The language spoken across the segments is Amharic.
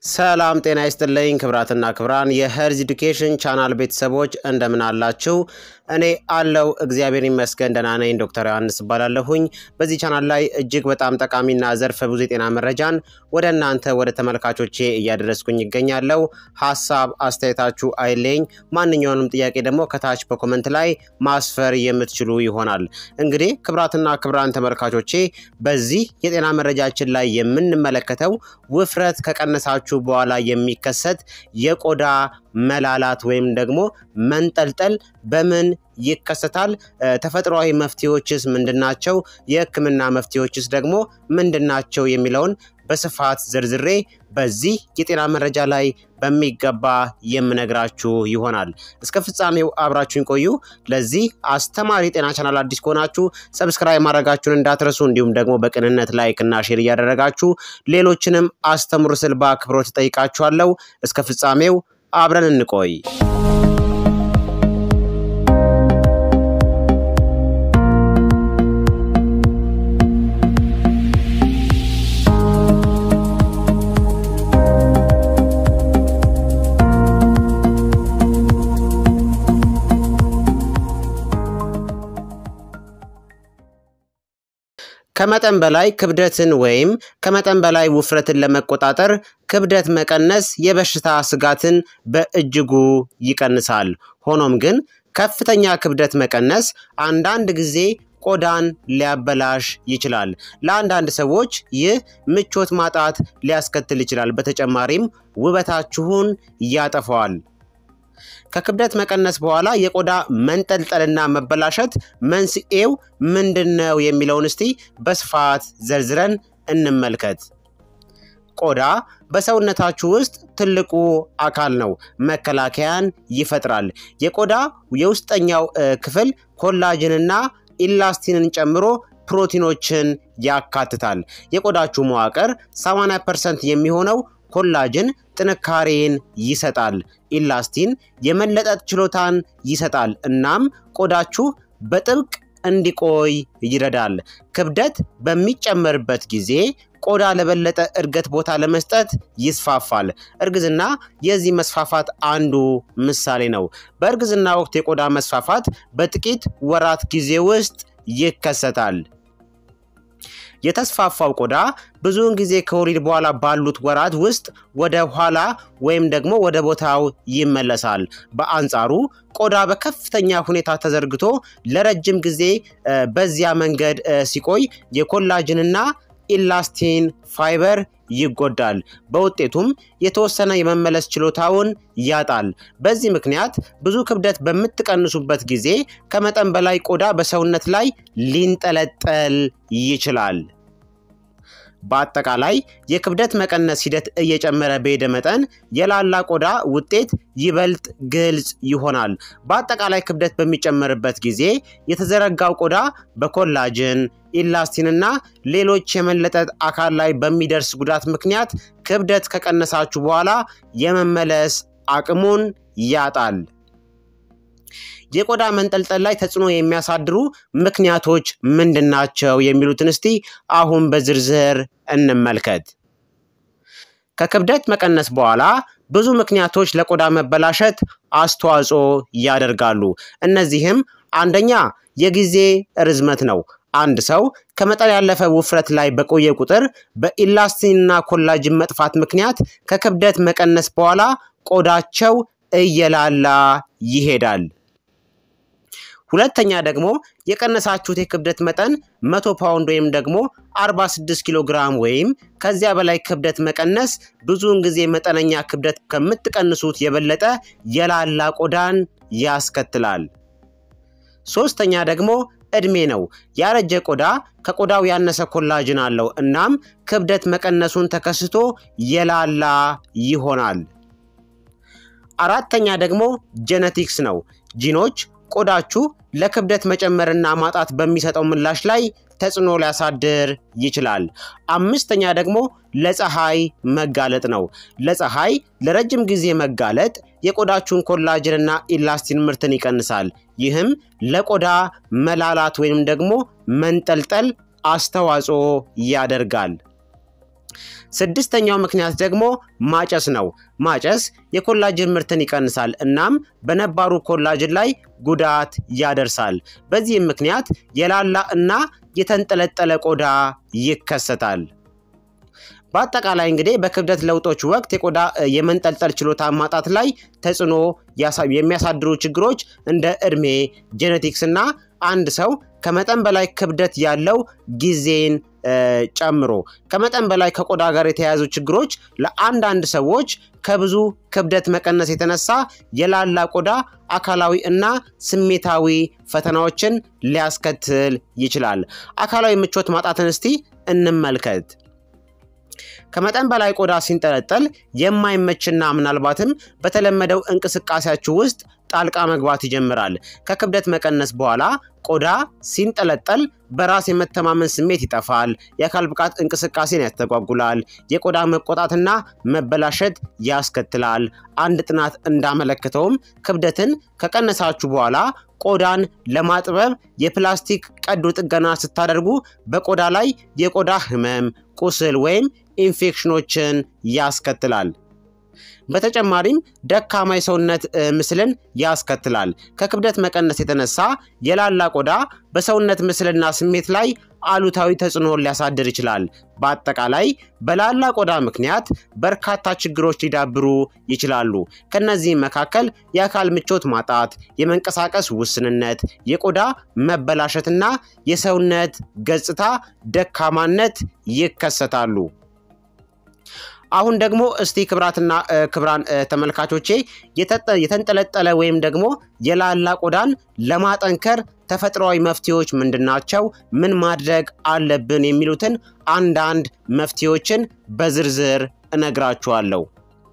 ሰላም ጤና ይስጥልኝ ክብራትና ክብራን የሄርዝ ኤዱኬሽን ቻናል ቤተሰቦች እንደምን አላችሁ? እኔ አለው እግዚአብሔር ይመስገን ደህና ነኝ። ዶክተር ዮሐንስ እባላለሁኝ። በዚህ ቻናል ላይ እጅግ በጣም ጠቃሚና ዘርፈ ብዙ የጤና መረጃን ወደ እናንተ ወደ ተመልካቾቼ እያደረስኩኝ ይገኛለሁ። ሀሳብ አስተያየታችሁ አይለኝ። ማንኛውንም ጥያቄ ደግሞ ከታች በኮመንት ላይ ማስፈር የምትችሉ ይሆናል። እንግዲህ ክብራትና ክብራን ተመልካቾቼ በዚህ የጤና መረጃችን ላይ የምንመለከተው ውፍረት ከቀነሳችሁ በኋላ የሚከሰት የቆዳ መላላት ወይም ደግሞ መንጠልጠል በምን ይከሰታል? ተፈጥሯዊ መፍትሄዎችስ ምንድናቸው? የሕክምና መፍትሄዎችስ ደግሞ ምንድናቸው? የሚለውን በስፋት ዝርዝሬ በዚህ የጤና መረጃ ላይ በሚገባ የምነግራችሁ ይሆናል። እስከ ፍጻሜው አብራችሁን ቆዩ። ለዚህ አስተማሪ የጤና ቻናል አዲስ ከሆናችሁ ሰብስክራይብ ማድረጋችሁን እንዳትረሱ፣ እንዲሁም ደግሞ በቅንነት ላይክ እና ሼር እያደረጋችሁ ሌሎችንም አስተምሩ ስል በአክብሮት እጠይቃችኋለሁ። እስከ ፍጻሜው አብረን እንቆይ። ከመጠን በላይ ክብደትን ወይም ከመጠን በላይ ውፍረትን ለመቆጣጠር ክብደት መቀነስ የበሽታ ስጋትን በእጅጉ ይቀንሳል። ሆኖም ግን ከፍተኛ ክብደት መቀነስ አንዳንድ ጊዜ ቆዳን ሊያበላሽ ይችላል። ለአንዳንድ ሰዎች ይህ ምቾት ማጣት ሊያስከትል ይችላል። በተጨማሪም ውበታችሁን ያጠፋዋል። ከክብደት መቀነስ በኋላ የቆዳ መንጠልጠልና መበላሸት መንስኤው ምንድን ነው የሚለውን እስቲ በስፋት ዘርዝረን እንመልከት። ቆዳ በሰውነታችሁ ውስጥ ትልቁ አካል ነው። መከላከያን ይፈጥራል። የቆዳ የውስጠኛው ክፍል ኮላጅንና ኢላስቲንን ጨምሮ ፕሮቲኖችን ያካትታል። የቆዳችሁ መዋቅር 80 ፐርሰንት የሚሆነው ኮላጅን ጥንካሬን ይሰጣል። ኢላስቲን የመለጠጥ ችሎታን ይሰጣል። እናም ቆዳችሁ በጥብቅ እንዲቆይ ይረዳል። ክብደት በሚጨመርበት ጊዜ ቆዳ ለበለጠ እድገት ቦታ ለመስጠት ይስፋፋል። እርግዝና የዚህ መስፋፋት አንዱ ምሳሌ ነው። በእርግዝና ወቅት የቆዳ መስፋፋት በጥቂት ወራት ጊዜ ውስጥ ይከሰታል። የተስፋፋው ቆዳ ብዙውን ጊዜ ከወሊድ በኋላ ባሉት ወራት ውስጥ ወደ ኋላ ወይም ደግሞ ወደ ቦታው ይመለሳል። በአንጻሩ ቆዳ በከፍተኛ ሁኔታ ተዘርግቶ ለረጅም ጊዜ በዚያ መንገድ ሲቆይ የኮላጅንና ኢላስቲን ፋይበር ይጎዳል። በውጤቱም የተወሰነ የመመለስ ችሎታውን ያጣል። በዚህ ምክንያት ብዙ ክብደት በምትቀንሱበት ጊዜ ከመጠን በላይ ቆዳ በሰውነት ላይ ሊንጠለጠል ይችላል። በአጠቃላይ የክብደት መቀነስ ሂደት እየጨመረ በሄደ መጠን የላላ ቆዳ ውጤት ይበልጥ ግልጽ ይሆናል። በአጠቃላይ ክብደት በሚጨመርበት ጊዜ የተዘረጋው ቆዳ በኮላጅን ኢላስቲንና ሌሎች የመለጠጥ አካል ላይ በሚደርስ ጉዳት ምክንያት ክብደት ከቀነሳችሁ በኋላ የመመለስ አቅሙን ያጣል። የቆዳ መንጠልጠል ላይ ተጽዕኖ የሚያሳድሩ ምክንያቶች ምንድናቸው? የሚሉትን እስቲ አሁን በዝርዝር እንመልከት። ከክብደት መቀነስ በኋላ ብዙ ምክንያቶች ለቆዳ መበላሸት አስተዋጽኦ ያደርጋሉ። እነዚህም አንደኛ የጊዜ ርዝመት ነው። አንድ ሰው ከመጠን ያለፈ ውፍረት ላይ በቆየ ቁጥር በኢላስቲንና ኮላጅን መጥፋት ምክንያት ከክብደት መቀነስ በኋላ ቆዳቸው እየላላ ይሄዳል። ሁለተኛ ደግሞ የቀነሳችሁት የክብደት መጠን 100 ፓውንድ ወይም ደግሞ 46 ኪሎ ግራም ወይም ከዚያ በላይ ክብደት መቀነስ ብዙውን ጊዜ መጠነኛ ክብደት ከምትቀንሱት የበለጠ የላላ ቆዳን ያስከትላል። ሶስተኛ ደግሞ እድሜ ነው። ያረጀ ቆዳ ከቆዳው ያነሰ ኮላጅን አለው። እናም ክብደት መቀነሱን ተከስቶ የላላ ይሆናል። አራተኛ ደግሞ ጄኔቲክስ ነው። ጂኖች ቆዳችሁ ለክብደት መጨመርና ማጣት በሚሰጠው ምላሽ ላይ ተጽዕኖ ሊያሳድር ይችላል። አምስተኛ ደግሞ ለፀሐይ መጋለጥ ነው። ለፀሐይ ለረጅም ጊዜ መጋለጥ የቆዳችሁን ኮላጅንና ኢላስቲን ምርትን ይቀንሳል። ይህም ለቆዳ መላላት ወይም ደግሞ መንጠልጠል አስተዋጽኦ ያደርጋል። ስድስተኛው ምክንያት ደግሞ ማጨስ ነው። ማጨስ የኮላጅን ምርትን ይቀንሳል እናም በነባሩ ኮላጅን ላይ ጉዳት ያደርሳል። በዚህም ምክንያት የላላ እና የተንጠለጠለ ቆዳ ይከሰታል። በአጠቃላይ እንግዲህ በክብደት ለውጦች ወቅት የቆዳ የመንጠልጠል ችሎታ ማጣት ላይ ተጽዕኖ የሚያሳድሩ ችግሮች እንደ እድሜ፣ ጄኔቲክስ እና አንድ ሰው ከመጠን በላይ ክብደት ያለው ጊዜን ጨምሮ ከመጠን በላይ ከቆዳ ጋር የተያያዙ ችግሮች ለአንዳንድ ሰዎች ከብዙ ክብደት መቀነስ የተነሳ የላላ ቆዳ አካላዊ እና ስሜታዊ ፈተናዎችን ሊያስከትል ይችላል። አካላዊ ምቾት ማጣትን እስቲ እንመልከት። ከመጠን በላይ ቆዳ ሲንጠለጠል የማይመችና ምናልባትም በተለመደው እንቅስቃሴያችሁ ውስጥ ጣልቃ መግባት ይጀምራል። ከክብደት መቀነስ በኋላ ቆዳ ሲንጠለጠል በራስ የመተማመን ስሜት ይጠፋል። የአካል ብቃት እንቅስቃሴን ያስተጓጉላል። የቆዳ መቆጣትና መበላሸት ያስከትላል። አንድ ጥናት እንዳመለከተውም ክብደትን ከቀነሳችሁ በኋላ ቆዳን ለማጥበብ የፕላስቲክ ቀዶ ጥገና ስታደርጉ በቆዳ ላይ የቆዳ ህመም፣ ቁስል ወይም ኢንፌክሽኖችን ያስከትላል። በተጨማሪም ደካማ የሰውነት ምስልን ያስከትላል። ከክብደት መቀነስ የተነሳ የላላ ቆዳ በሰውነት ምስልና ስሜት ላይ አሉታዊ ተጽዕኖ ሊያሳድር ይችላል። በአጠቃላይ በላላ ቆዳ ምክንያት በርካታ ችግሮች ሊዳብሩ ይችላሉ። ከነዚህም መካከል የአካል ምቾት ማጣት፣ የመንቀሳቀስ ውስንነት፣ የቆዳ መበላሸትና የሰውነት ገጽታ ደካማነት ይከሰታሉ። አሁን ደግሞ እስቲ ክብራትና ክብራን ተመልካቾቼ የተንጠለጠለ ወይም ደግሞ የላላ ቆዳን ለማጠንከር ተፈጥሯዊ መፍትሄዎች ምንድናቸው? ምን ማድረግ አለብን? የሚሉትን አንዳንድ መፍትሄዎችን በዝርዝር እነግራችኋለሁ።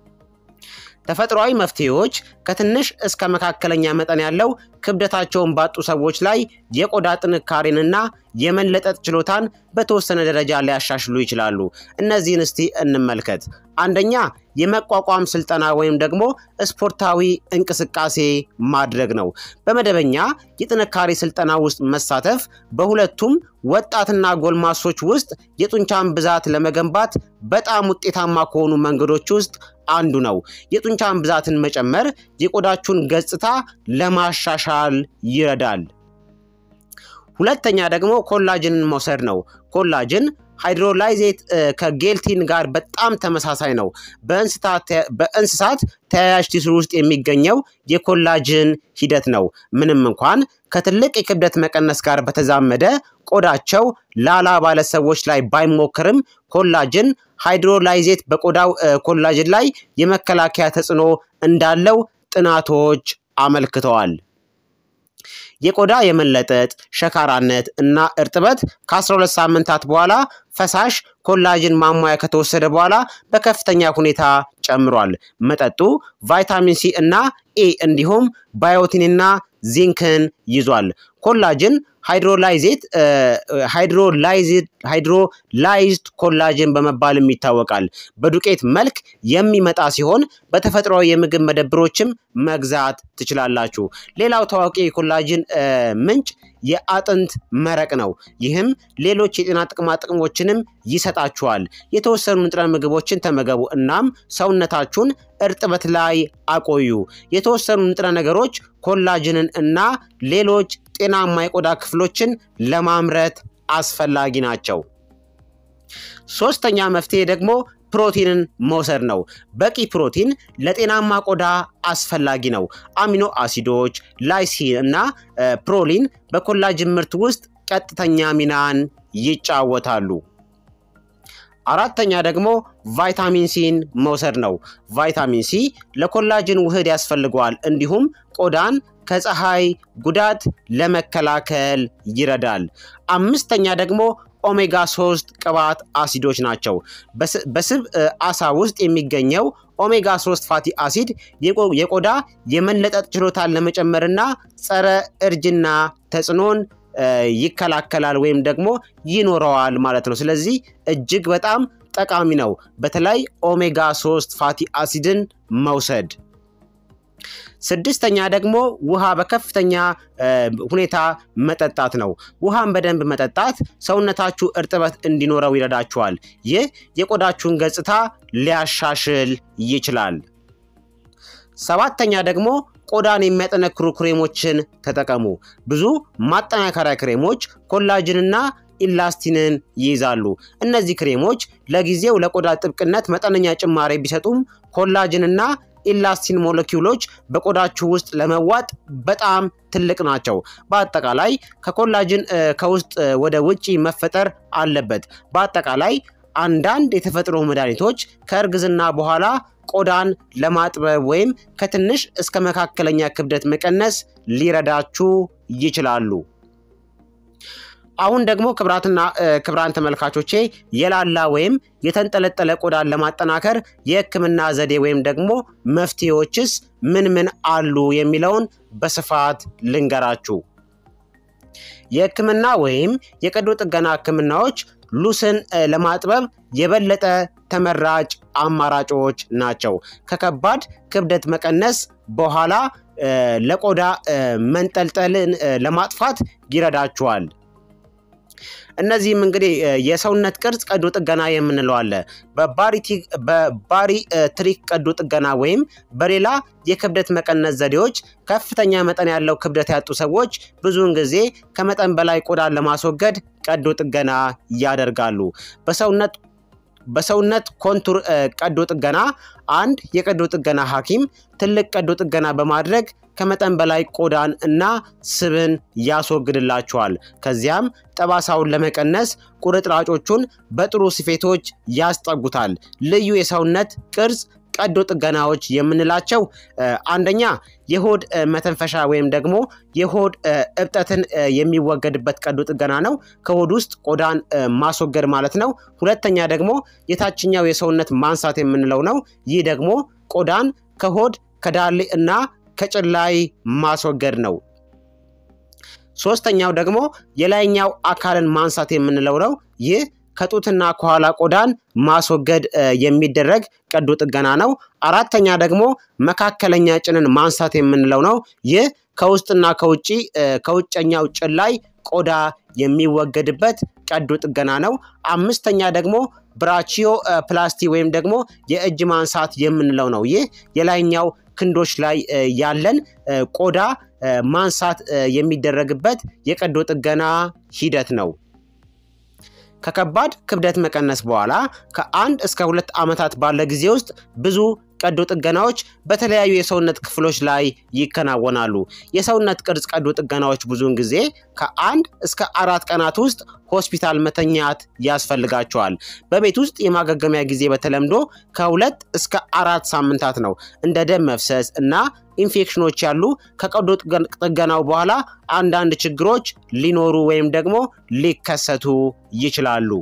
ተፈጥሯዊ መፍትሄዎች ከትንሽ እስከ መካከለኛ መጠን ያለው ክብደታቸውን ባጡ ሰዎች ላይ የቆዳ ጥንካሬንና የመለጠጥ ችሎታን በተወሰነ ደረጃ ሊያሻሽሉ ይችላሉ። እነዚህን እስቲ እንመልከት። አንደኛ የመቋቋም ስልጠና ወይም ደግሞ ስፖርታዊ እንቅስቃሴ ማድረግ ነው። በመደበኛ የጥንካሬ ስልጠና ውስጥ መሳተፍ በሁለቱም ወጣትና ጎልማሶች ውስጥ የጡንቻን ብዛት ለመገንባት በጣም ውጤታማ ከሆኑ መንገዶች ውስጥ አንዱ ነው። የጡንቻን ብዛትን መጨመር የቆዳችሁን ገጽታ ለማሻሻል ይረዳል። ሁለተኛ ደግሞ ኮላጅንን መውሰድ ነው። ኮላጅን ሃይድሮላይዜት ከጌልቲን ጋር በጣም ተመሳሳይ ነው። በእንስሳት ተያያዥ ቲስሩ ውስጥ የሚገኘው የኮላጅን ሂደት ነው። ምንም እንኳን ከትልቅ የክብደት መቀነስ ጋር በተዛመደ ቆዳቸው ላላ ባለ ሰዎች ላይ ባይሞክርም ኮላጅን ሃይድሮላይዜት በቆዳው ኮላጅን ላይ የመከላከያ ተጽዕኖ እንዳለው ጥናቶች አመልክተዋል። የቆዳ የመለጠጥ ሸካራነት እና እርጥበት ከ12 ሳምንታት በኋላ ፈሳሽ ኮላጅን ማሟያ ከተወሰደ በኋላ በከፍተኛ ሁኔታ ጨምሯል። መጠጡ ቫይታሚን ሲ እና ኤ እንዲሁም ባዮቲንና ዚንክን ይዟል። ኮላጅን ሃይድሮላይዜት ሃይድሮላይዝድ ኮላጅን በመባልም ይታወቃል። በዱቄት መልክ የሚመጣ ሲሆን በተፈጥሯዊ የምግብ መደብሮችም መግዛት ትችላላችሁ። ሌላው ታዋቂ የኮላጅን ምንጭ የአጥንት መረቅ ነው። ይህም ሌሎች የጤና ጥቅማ ጥቅሞችንም ይሰጣችኋል። የተወሰኑ ንጥረ ምግቦችን ተመገቡ እናም ሰውነታችሁን እርጥበት ላይ አቆዩ። የተወሰኑ ንጥረ ነገሮች ኮላጅንን እና ሌሎች ጤናማ የቆዳ ክፍሎችን ለማምረት አስፈላጊ ናቸው። ሶስተኛ መፍትሄ ደግሞ ፕሮቲንን መውሰድ ነው። በቂ ፕሮቲን ለጤናማ ቆዳ አስፈላጊ ነው። አሚኖ አሲዶች፣ ላይሲን እና ፕሮሊን በኮላጅን ምርት ውስጥ ቀጥተኛ ሚናን ይጫወታሉ። አራተኛ ደግሞ ቫይታሚን ሲን መውሰድ ነው። ቫይታሚን ሲ ለኮላጅን ውህድ ያስፈልገዋል፣ እንዲሁም ቆዳን ከፀሐይ ጉዳት ለመከላከል ይረዳል። አምስተኛ ደግሞ ኦሜጋ 3 ቅባት አሲዶች ናቸው። በስብ አሳ ውስጥ የሚገኘው ኦሜጋ 3 ፋቲ አሲድ የቆዳ የመለጠጥ ችሎታን ለመጨመርና ጸረ እርጅና ተጽዕኖን ይከላከላል ወይም ደግሞ ይኖረዋል ማለት ነው። ስለዚህ እጅግ በጣም ጠቃሚ ነው። በተለይ ኦሜጋ 3 ፋቲ አሲድን መውሰድ። ስድስተኛ ደግሞ ውሃ በከፍተኛ ሁኔታ መጠጣት ነው። ውሃን በደንብ መጠጣት ሰውነታችሁ እርጥበት እንዲኖረው ይረዳችኋል። ይህ የቆዳችሁን ገጽታ ሊያሻሽል ይችላል። ሰባተኛ ደግሞ ቆዳን የሚያጠነክሩ ክሬሞችን ተጠቀሙ። ብዙ ማጠናከሪያ ክሬሞች ኮላጅንና ኢላስቲንን ይይዛሉ። እነዚህ ክሬሞች ለጊዜው ለቆዳ ጥብቅነት መጠነኛ ጭማሪ ቢሰጡም ኮላጅንና ኢላስቲን ሞለኪውሎች በቆዳችሁ ውስጥ ለመዋጥ በጣም ትልቅ ናቸው። በአጠቃላይ ከኮላጅን ከውስጥ ወደ ውጪ መፈጠር አለበት። በአጠቃላይ አንዳንድ የተፈጥሮ መድኃኒቶች ከእርግዝና በኋላ ቆዳን ለማጥበብ ወይም ከትንሽ እስከ መካከለኛ ክብደት መቀነስ ሊረዳችሁ ይችላሉ። አሁን ደግሞ ክብራትና ክብራን ተመልካቾቼ የላላ ወይም የተንጠለጠለ ቆዳን ለማጠናከር የሕክምና ዘዴ ወይም ደግሞ መፍትሄዎችስ ምን ምን አሉ የሚለውን በስፋት ልንገራችሁ። የሕክምና ወይም የቀዶ ጥገና ሕክምናዎች ሉስን ለማጥበብ የበለጠ ተመራጭ አማራጮች ናቸው። ከከባድ ክብደት መቀነስ በኋላ ለቆዳ መንጠልጠልን ለማጥፋት ይረዳችኋል። እነዚህም እንግዲህ የሰውነት ቅርጽ ቀዶ ጥገና የምንለው አለ። በባሪ ትሪክ ቀዶ ጥገና ወይም በሌላ የክብደት መቀነስ ዘዴዎች ከፍተኛ መጠን ያለው ክብደት ያጡ ሰዎች ብዙውን ጊዜ ከመጠን በላይ ቆዳን ለማስወገድ ቀዶ ጥገና ያደርጋሉ። በሰውነት በሰውነት ኮንቱር ቀዶ ጥገና አንድ የቀዶ ጥገና ሐኪም ትልቅ ቀዶ ጥገና በማድረግ ከመጠን በላይ ቆዳን እና ስብን ያስወግድላቸዋል። ከዚያም ጠባሳውን ለመቀነስ ቁርጥራጮቹን በጥሩ ስፌቶች ያስጠጉታል። ልዩ የሰውነት ቅርጽ ቀዶ ጥገናዎች የምንላቸው አንደኛ የሆድ መተንፈሻ ወይም ደግሞ የሆድ እብጠትን የሚወገድበት ቀዶ ጥገና ነው። ከሆድ ውስጥ ቆዳን ማስወገድ ማለት ነው። ሁለተኛ ደግሞ የታችኛው የሰውነት ማንሳት የምንለው ነው። ይህ ደግሞ ቆዳን ከሆድ ከዳሌ እና ከጭላይ ማስወገድ ነው። ሶስተኛው ደግሞ የላይኛው አካልን ማንሳት የምንለው ነው። ይህ ከጡትና ከኋላ ቆዳን ማስወገድ የሚደረግ ቀዶ ጥገና ነው። አራተኛ ደግሞ መካከለኛ ጭንን ማንሳት የምንለው ነው። ይህ ከውስጥና ከውጭ ከውጨኛው ጭን ላይ ቆዳ የሚወገድበት ቀዶ ጥገና ነው። አምስተኛ ደግሞ ብራቺዮ ፕላስቲ ወይም ደግሞ የእጅ ማንሳት የምንለው ነው። ይህ የላይኛው ክንዶች ላይ ያለን ቆዳ ማንሳት የሚደረግበት የቀዶ ጥገና ሂደት ነው። ከከባድ ክብደት መቀነስ በኋላ ከአንድ እስከ ሁለት ዓመታት ባለ ጊዜ ውስጥ ብዙ ቀዶ ጥገናዎች በተለያዩ የሰውነት ክፍሎች ላይ ይከናወናሉ። የሰውነት ቅርጽ ቀዶ ጥገናዎች ብዙውን ጊዜ ከአንድ እስከ አራት ቀናት ውስጥ ሆስፒታል መተኛት ያስፈልጋቸዋል። በቤት ውስጥ የማገገሚያ ጊዜ በተለምዶ ከሁለት እስከ አራት ሳምንታት ነው። እንደ ደም መፍሰስ እና ኢንፌክሽኖች ያሉ ከቀዶ ጥገናው በኋላ አንዳንድ ችግሮች ሊኖሩ ወይም ደግሞ ሊከሰቱ ይችላሉ።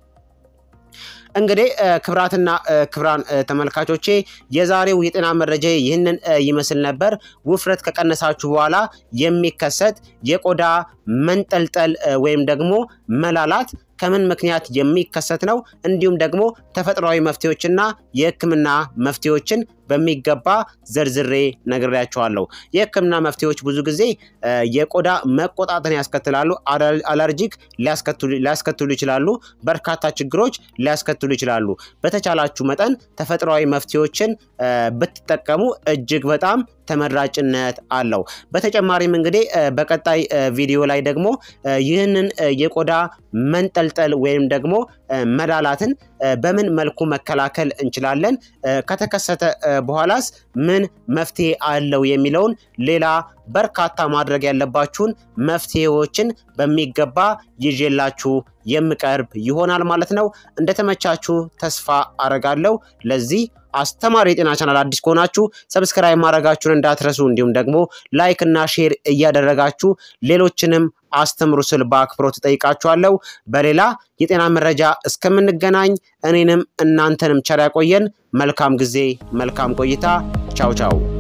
እንግዲህ ክብራትና ክብራን ተመልካቾቼ የዛሬው የጤና መረጃ ይህንን ይመስል ነበር። ውፍረት ከቀነሳችሁ በኋላ የሚከሰት የቆዳ መንጠልጠል ወይም ደግሞ መላላት ከምን ምክንያት የሚከሰት ነው፣ እንዲሁም ደግሞ ተፈጥሯዊ መፍትሄዎችና የሕክምና መፍትሄዎችን በሚገባ ዘርዝሬ ነግሬያቸዋለሁ። የሕክምና መፍትሄዎች ብዙ ጊዜ የቆዳ መቆጣትን ያስከትላሉ። አለርጂክ ሊያስከትሉ ይችላሉ። በርካታ ችግሮች ሊያስከትሉ ይችላሉ። በተቻላችሁ መጠን ተፈጥሯዊ መፍትሄዎችን ብትጠቀሙ እጅግ በጣም ተመራጭነት አለው። በተጨማሪም እንግዲህ በቀጣይ ቪዲዮ ላይ ደግሞ ይህንን የቆዳ መንጠልጠል ወይም ደግሞ መላላትን በምን መልኩ መከላከል እንችላለን፣ ከተከሰተ በኋላስ ምን መፍትሄ አለው የሚለውን ሌላ በርካታ ማድረግ ያለባችሁን መፍትሄዎችን በሚገባ ይዤላችሁ የምቀርብ ይሆናል ማለት ነው። እንደተመቻችሁ ተስፋ አረጋለሁ። ለዚህ አስተማሪ የጤና ቻናል አዲስ ከሆናችሁ ሰብስክራይብ ማድረጋችሁን እንዳትረሱ፣ እንዲሁም ደግሞ ላይክ እና ሼር እያደረጋችሁ ሌሎችንም አስተምሩ ስል በአክብሮት እጠይቃችኋለሁ። በሌላ የጤና መረጃ እስከምንገናኝ እኔንም እናንተንም ቸር ያቆየን። መልካም ጊዜ፣ መልካም ቆይታ። ቻው ቻው